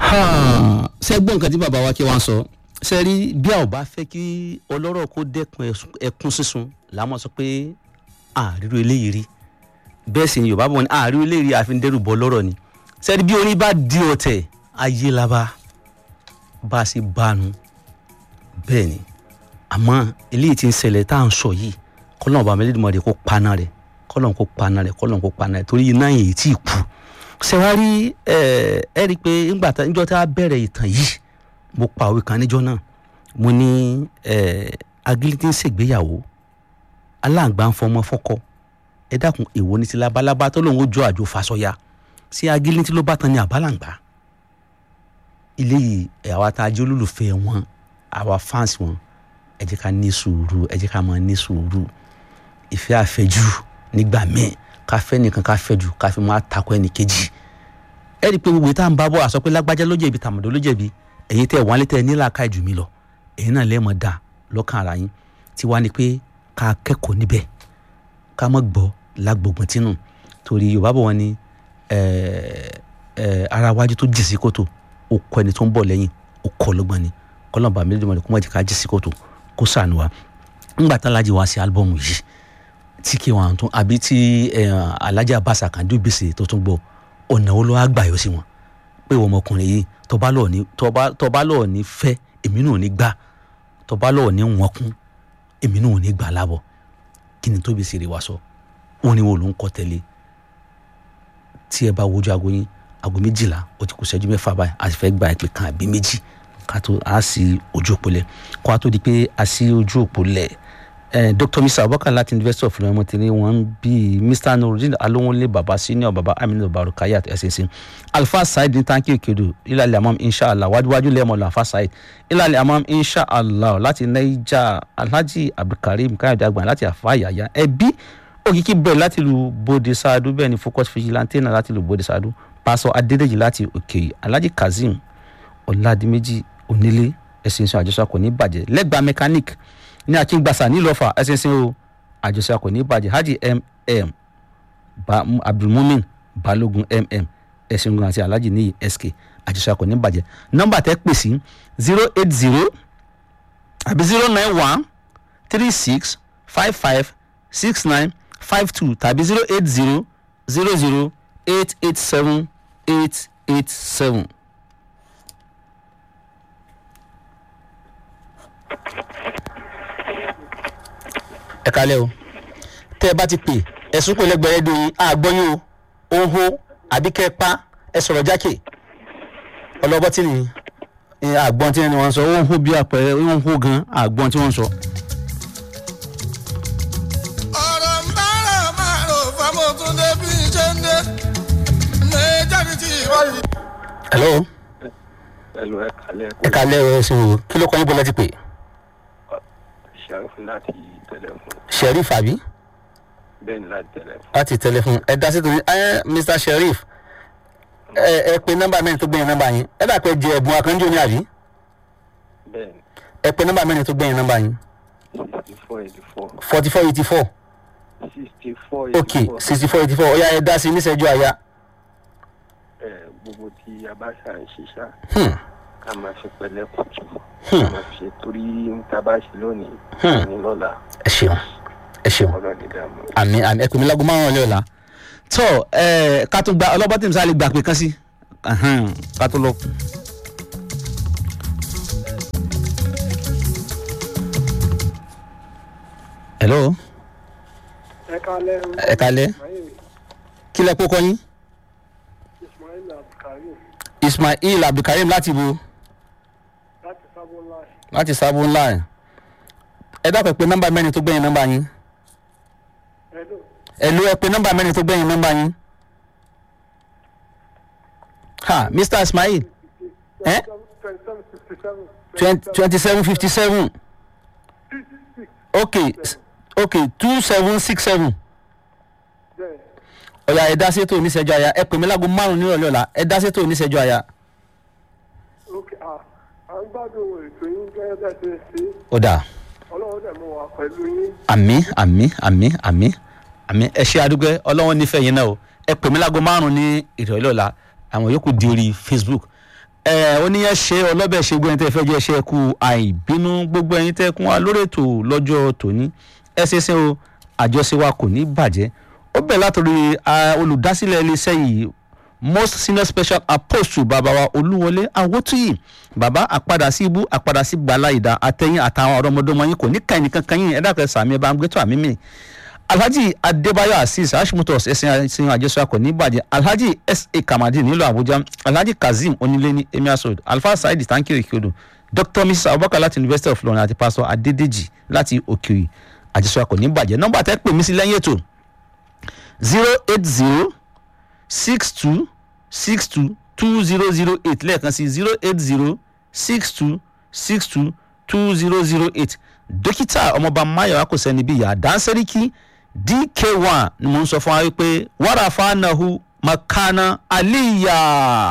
ṣe gbọ́ nǹkan tí bàbá wa kí wọ́n sọ ṣe rí bí a ò bá fẹ́ kí ọlọ́rọ̀ kó dẹ́kun ẹ̀sùn- ẹkún sísun làwọn sọ pé àárírò eléyìí rí bẹ́ẹ̀ sì ni yorùbá bọ̀ ní àárírò eléyìí rí àfi ń dẹ́rù bọ́ lọ́rọ̀ ni ṣe rí bí orin bá di ọ̀tẹ̀ ayé la bá bá a ṣe bánu bẹ́ẹ̀ ni àmọ́ eléyìí ti ń ṣẹlẹ̀ tá à ń sọ yìí kọ́lọ́n ọba mẹ́lẹ́dìmọ̀dé kó paná rẹ̀ kọ́lọ́n kó paná rẹ̀ kọ́lọ́n kó paná rẹ̀ torí iná yìí tí ì kú ṣẹwárí ẹ ẹ rí i pé ńgbà tá níjọ́ tá a bẹ̀rẹ̀ ìtàn yìí mo pa òwe kan níjọ́ náà mo ní ẹ agilítí ń ṣègbéyàwó aláǹgbá ń fọmọ fọ́kọ ẹ dákun èwo ní ti labalábá tó lòun ó jọ àjò fasọya sí agilítí ló bá tan ní àbálàǹgbá ilé yìí ẹ àwa tá a jẹ́ olólùfẹ́ wọn àwa fans wọn ẹ jẹ́ ká ní sùúrù ẹ jẹ́ ká máa ní sùúrù ìfẹ́ àfẹ́jù nígbà míì ká fẹ́ nìkan ká fẹ́ jù ká fi máa takò ẹnì kejì ẹ rí i pé gbogbo ìta ń bá bọ̀ àsọ pé lágbájá ló jẹ̀bi tàmọ̀dọ́ ló jẹ̀bi ẹ̀yin tẹ́ wọ́n á lé tẹ́ nílà ká jù mí lọ ẹ̀yin náà lẹ́ẹ̀mọ̀ dà lọ́kàn ara yín tí wàá ní pé ká kẹ́kọ̀ọ́ níbẹ̀ ká mọ̀ gbọ́ lágbègbè tínú torí yorùbá bọ̀ wọ́n ní ẹ̀, ẹ̀, ara wájú tó jì sí kòtò ó kọ ẹni tó ń bọ̀ lẹ́yìn ó kọ lọ́gbọ́n ni kọ́lọ́mbà mi lójúmọ́ ni kó má jẹ́ ká jì sí kòtò kó sànù wa ńgbà tá alájí wá sí álbọ̀mù yìí tí kí wọn tún àbí tí ẹ, alájà bàṣà kan dùn gbèsè tó tún gbọ́ ọ̀nà wo ló wá gbà yọ sí wọn pé ìwọ ọmọkùnrin yìí tọba lọ́ọ̀ ní tọba tọba lọ́ọ̀ ní fẹ́ èmi náà ò ní gbà tọba lọ́ọ̀ ní wọn kún èmi náà ò ní gbà lábọ̀ kí ni tóbi sì rí wa sọ orin wo ló ń kọ tẹ́lẹ̀ tí ẹ bá wojú aago yín aago méjìlá ó ti kù sẹ́jú mẹ́fà báyìí a sì fẹ́ gba ìpè kan àbí méjì ká tó a sí ojú òpó lẹ̀ kó a tó di pé a sí ojú òpó lẹ̀ eh, dr mr abubakar láti university of ilorin ti ní wọn bí mr nurudin alowonle baba senior baba aminu barukayat ẹsẹsẹ alfa said ní tanki okedo ilàlẹ amam inshallah wájúwájú lẹ́mọ̀ lọ alfa said ilàlẹ amam inshallah láti naija alhaji abdulkareem káyọ̀dé àgbà láti afa yàyà ẹbí òkìkí bẹ̀rẹ̀ láti lu bode saadu bẹ́ẹ̀ ni focus vigilante náà láti lu bode saadu pásọ adédèjì láti òkè alhaji kazeem ọ̀làdìmẹ́jì onílé ẹ̀sìn sọ àjọṣọ kò ní bàjẹ́ lẹ́gbàá mechanic ní akíngbàsá nílọ́fà ẹ̀sìn o àjọṣe kò ní bàjẹ́ hajj mm ba abdulmumin balogun mm ẹ̀sìn ogun àti alhaji níyì sk àjọṣe kò ní bàjẹ́ nọ́mbà tẹ́ pè sí zero eight zero àbí zero nine one three six five five six nine five two tàbí zero eight zero zero zero eight eight seven eight eight seven. ẹ kalẹ o tẹ ẹ bá ti pè ẹsùn pé lẹgbẹrẹ di àgbọyún o òhò àbí kẹ pa ẹ sọrọ jákè ọlọbọ tí ni àgbọn tí wọn sọ òhò bí àpẹẹrẹ òhò gan àgbọn tí wọn sọ. ọ̀rọ̀ ń bára máa rò fámọ́túndé bí ṣe ń dé méjèèjì tí ìwádìí. hello pẹ̀lú ẹ̀ka ẹ lẹ́kọ̀ọ́ kalẹ o ẹsùn o kí ló kọ́ yín bọ́lá ti pè ṣàrùfù láti tẹlẹfún sheriff àbí bẹ́ẹ̀ ni láti tẹlẹfún láti tẹlifon ẹ dá sí torí ẹ mr sheriff ẹ ẹ pe nọmba mẹrin tó gbẹyìn nọmba yín ẹ dà pé jẹ ẹbùn akànjọ ní àbí bẹ́ẹ̀ ni ẹ pe nọmba mẹrin tó gbẹyìn nọmba yín sixty four eighty four forty four eighty four sixty four ok eighty four sixty four eighty four ọ̀ya ẹ dá sí níṣẹ́jú àyà ẹ̀ gbogbo tí a bá ṣà ń ṣiṣá Hmm. ká máa ṣe pẹ̀lẹ́ kùtù Hmm. ká máa ṣe torí ń ta bá ṣe lónìí Hmm. ní lọ́la ẹ ṣeun ẹ ṣeun ọlọ́ọ̀ni dààmú. àmì àmì ẹ pè mí lágbo márùn ọlẹ́ ọ̀la. tó ẹ ká tó gba ọlọ́bọ̀ tí mo sá lè gbà pé kán sí Ahan, ká tó lọ. hello ẹ kalẹ ẹ kalẹ́ kí lẹ kó kọ́ yín ismail abdulkarim ismail abdulkareem láti bo láti sábò láì láti sábò ńlá ẹ ẹ dákọ̀ pé nọ́mbà mẹ́rin tó gbẹ̀yìn nọ́mbà yín ẹlò ẹ ló ẹ pé nọ́mbà mẹ́rin tó gbẹ̀yìn nọ́mbà yín. ha mr ismail ẹ twenty seven twenty seven fifty sixty seven seven okay s- okay two seven six seven bẹẹ ọ̀yà ẹ dá sétò oníṣẹ́jú àyà ẹ pè mí láago márùn-ún nírọ̀lẹ́ ọ̀la ẹ dá sétò oníṣẹ́jú àyà. ok ah à ń gbádùn ètò yín gẹ́gẹ́ bẹ́ẹ̀ ṣe ṣe ó dà ọlọ́run dẹ̀ mú wa pẹ̀lú yín àmì àmì àmì àmì àmì ẹ ṣe àdúgbò ọlọ́wọ́n nífẹ̀ẹ́ yín náà o ẹ pè mí láago márùn-ún ní ìrọ̀lẹ́ ọ̀la àwọn yòókù di orí facebook ẹ oníyẹn ṣe ọlọ́bẹ̀ ṣe gbogbo ẹni tẹ́ fẹ́ jẹ́ ṣe kú àìbínú gbogbo ẹni tẹ́ kún wa lórí ètò lọ́jọ́ tòní ẹ ṣe ṣe o àjọṣe wa kò ní bàjẹ́ ó bẹ̀ látòrí ah, olùdásílẹ̀ iléeṣẹ́ yìí most senior special apostle bàbá wa olúwọlé awótúyì bàbá àpadà sí ibú àpadà sí gbàlá ìdá àtẹ̀yìn àtàwọn ọ̀rọ̀mọdọ́mọ yín kò ní ká ẹnìkan kan yín ẹ̀dá kan sàmì ẹ̀ bá ń gbé tó àmì mi alhaji adébáyọ̀ azeez hashimotos ẹ̀sìn ẹ̀sìn àjẹsọ akọ ní ìbàjẹ́ alhaji sa kamadi nílùú àbújá alhaji kazeem onílé ní emir road alfa saidi tankiri kyodo dr mrs abubakar láti university of london àti pastor adédèjì láti òkèèrè àjẹsọ akọ ní ìbàjẹ́ nọ́mbà tẹ́ pè mí sí lẹ́yìn ètò zero eight zero six two six two two zero zero eight lẹ́ẹ̀kan sí zero eight zero six two six two two zero zero eight dókítà ọmọọba mayo akosẹni bíi yà dánsẹ́ríkì dk one ni mo ń sọ fún wa wípé wàrà fanahu makana aliya.